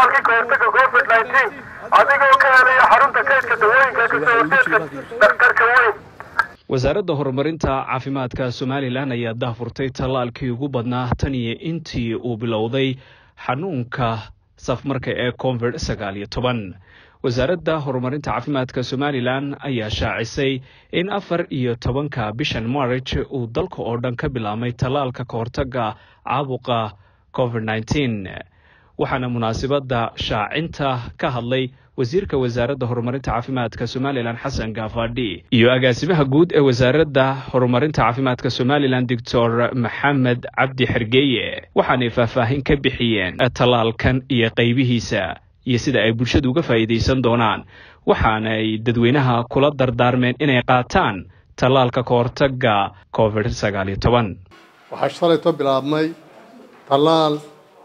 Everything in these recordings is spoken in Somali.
tallaalkii kahortaga covid nineteen adigoo ka helaya xarunta kaydka dawooyinka kasoo horjeedka dhakhtarka weyn wasaaradda horumarinta caafimaadka somalilan ayaa daahfurtay tallaalkii ugu badnaa tan iyo intii uu bilowday xanuunka safmarka ee covid sagaal iyo toban wasaaradda horumarinta caafimaadka somalilan ayaa shaacisay in afar iyo tobanka bishan march uu dalka oo dhan ka bilaabmay tallaalka kahortaga caabuqa covid nneteen waxaana munaasibadda shaacinta ka hadlay wasiirka wasaaradda horumarinta caafimaadka somalilan xasan gaafadhi iyo agaasimaha guud ee wasaaradda horumarinta caafimaadka somalilan doctor maxamed cabdi xergeeye waxaanay faahfaahin ka bixiyeen tallaalkan iyo qaybihiisa iyo sida ay bulshadu uga faa'iidaysan doonaan waxaanay dadweynaha kula dardaarmeen inay qaataan tallaalka kahortaga covid sagaal iyo toban waxaa shalayto bilaabmay tallaal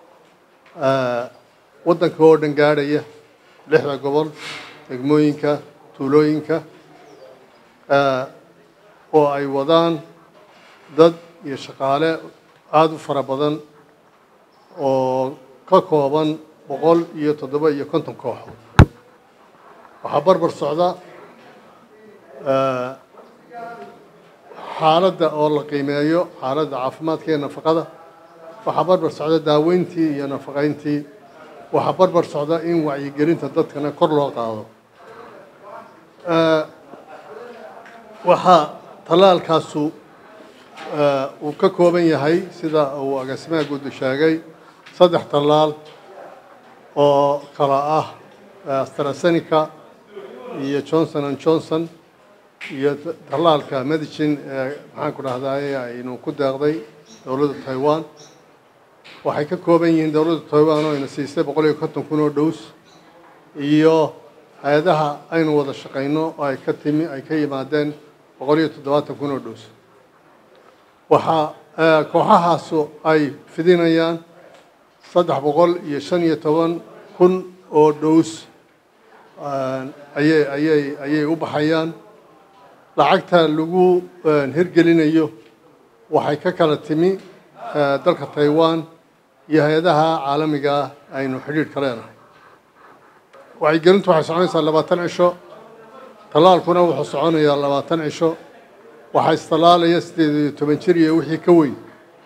waddanka oo dhan gaadhaya lixda gobol degmooyinka tuulooyinka oo ay wadaan dad iyo shaqaale aada u fara badan oo ka kooban boqol iyo toddoba iyo konton kooxood waxaa barbar socda xaaladda oo la qiimeeyo xaaladda caafimaadka iyo nafaqada waxaa barbar socda daaweyntii iyo nafaqayntii waxaa barbar socda in wacyigelinta dadkana kor loo qaado waxaa tallaalkaasu uu ka kooban yahay sida uu agaasimaha guuddu sheegay saddex tallaal oo kala ah astrazeneca iyo johnson and johnson iyo tallaalka medicine ee maxaan ku dhahdaye aynu ku deeqday dowladda taiwan waxay ka kooban yihiin dowladda taiwan oo ayna siisay boqol iyo konton kun oo dhows iyo hay-adaha aynu wada shaqayno oo ay ka timi ay ka yimaadeen boqol iyo toddobaatan kun oo dhows waxaa kooxahaasu ay fidinayaan saddex boqol iyo shan iyo toban kun oo dhows ayay ayay ayay u baxayaan lacagta lagu hirgelinayo waxay ka kala timi dalka taiwan iyo hay-adaha caalamiga ah aynu xidhiidhka leenahay wacyigelintu waxay soconaysaa labaatan cisho tallaalkuna wuxuu soconayaa labaatan cisho waxaa istallaalaya siddeed iyo toban jir iyo wixii ka weyn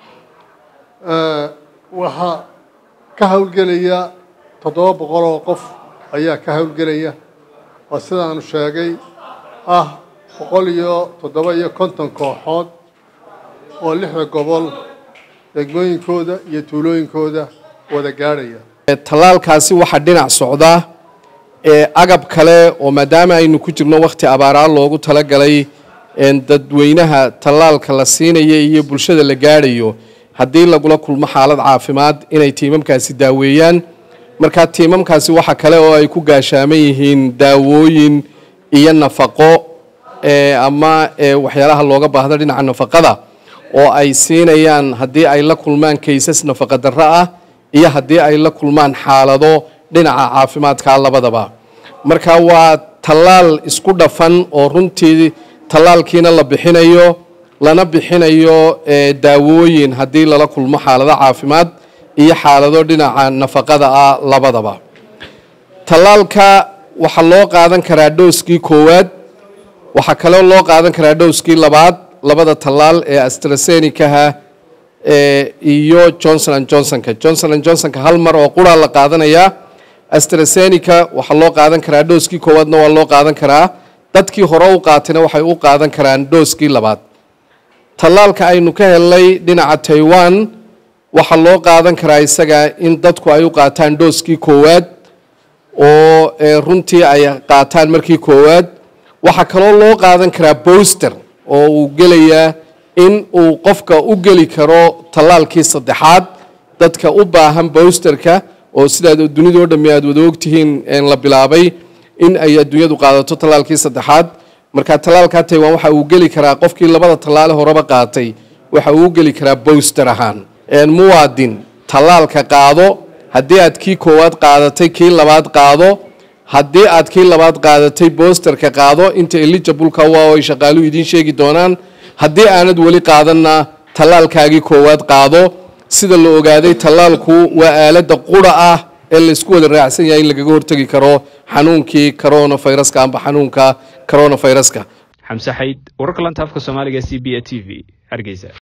waxaa ka howlgelaya toddoba boqol oo qof ayaa ka howlgelaya oo sidaanu sheegay ah boqol iyo toddoba iyo konton kooxood oo lixda gobol degmooyinkooda iyo tuulooyinkooda wada gaadhaya tallaalkaasi waxaa dhinac socda ee agab kale oo maadaama aynu ku jirno wakhti abaaraa loogu talagalay dadweynaha tallaalka la siinaya iyo bulshada la gaadhayo haddii lagula kulmo xaalad caafimaad inay tiimamkaasi daaweeyaan markaa tiimamkaasi waxa kale oo ay ku gaashaaman yihiin daawooyin iyo nafaqo ama waxyaalaha looga baahdo dhinaca nafaqada oo ay siinayaan haddii ay la kulmaan kaysas nafaqa darro ah iyo haddii ay la kulmaan xaalado dhinaca caafimaadka labadaba marka waa tallaal isku dhafan oo runtii tallaalkiina la bixinayo lana bixinayo daawooyin haddii lala kulmo xaalado caafimaad iyo xaalado dhinaca nafaqada ah labadaba tallaalka waxaa loo qaadan karaa dhowskii koowaad waxaa kaloo loo qaadan karaa dhowskii labaad labada tallaal ee astrazenecaha iyo johnson and johnsonka johnson and johnsonka hal mar oo quraa la qaadanayaa astrazeneca waxaa loo qaadan karaa dhowskii koowaadna waa loo qaadan karaa dadkii hore u qaatayna waxay u qaadan karaan dhowskii labaad tallaalka aynu ka helnay dhinaca taiwan waxaa loo qaadan karaa isaga in dadku ay u qaataan dhowskii koowaad oo runtii ay qaataan markii koowaad waxaa kaloo loo qaadan karaa boster oo uu gelayaa in uu qofka u geli karo tallaalkii saddexaad dadka u baahan bosterka oo sidaad dunidao dhammi aad wada ogtihiin la bilaabay in ay adduunyadu qaadato tallaalkii saddexaad marka tallaalkaa taiwan waxa uu geli karaa qofkii labada tallaale horeba qaatay waxa uu u geli karaa boster ahaan muwaadin tallaalka qaado haddii aad kii koowaad qaadatay kii labaad qaado haddii aad kii labaad qaadatay boosterka qaado inta eligibleka waa ay shaqaaluhu idiin sheegi doonaan haddii aanad weli qaadanna tallaalkaagii koowaad qaado sida la ogaaday tallaalku waa aaladda qura ah ee laysku wada raacsan yahay in lagaga hortegi karo xanuunkii coronaviruska amba xanuunka coronaviruska xamse xayd wararka lanta afka soomaaliga c b a t v hargeysa